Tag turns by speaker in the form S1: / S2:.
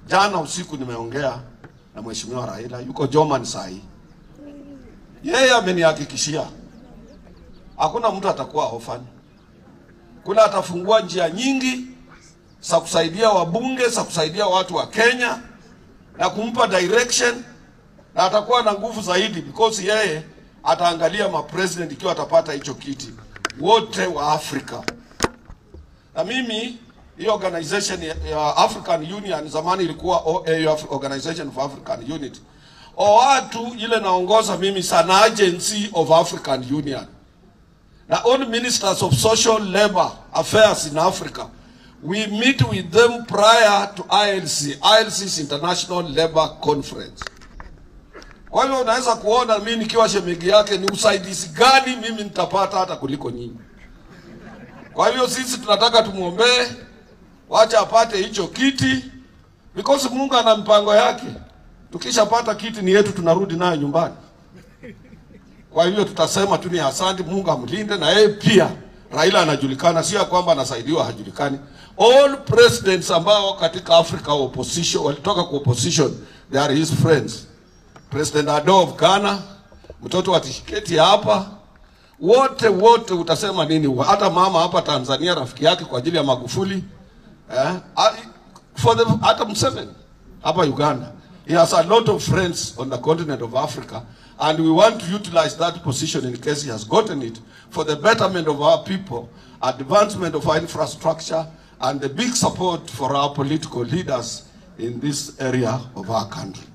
S1: Jana usiku nimeongea na mheshimiwa Raila, yuko Joman saa hii. Yeye amenihakikishia hakuna mtu atakuwa orphan. Kuna atafungua njia nyingi za kusaidia wabunge, za kusaidia watu wa Kenya na kumpa direction, na atakuwa na nguvu zaidi because yeye ataangalia mapresident ikiwa atapata hicho kiti wote wa Afrika. Na mimi hii organization ya- ya African Union zamani ilikuwa OAU, Organization of African Unity. OAU ile naongoza mimi sana Agency of African Union na all ministers of social labor affairs in Africa. We meet with them prior to ILC. ILC is International Labour Conference. Kwa hivyo unaweza kuona mimi nikiwa shemegi yake ni usaidizi gani mimi nitapata hata kuliko nyinyi. Kwa hivyo sisi tunataka tumwombee, wacha apate hicho kiti because Mungu ana mpango yake. Tukishapata kiti ni yetu, tunarudi nayo nyumbani. Kwa hivyo tutasema tu ni asante, Mungu amlinde na yeye pia. Raila anajulikana, sio ya kwamba anasaidiwa hajulikani. All presidents ambao katika Africa wa opposition walitoka kwa opposition, they are his friends. President Ado of Ghana, mtoto wa Tshisekedi hapa, wote wote utasema nini? Hata mama hapa Tanzania rafiki yake kwa ajili ya Magufuli eh? Ah, For the, hata Museveni hapa Uganda he has a lot of friends on the continent of Africa and we want to utilize that position in case he has gotten it for the betterment of our people, advancement of our infrastructure and the big support for our political leaders in this area of our country.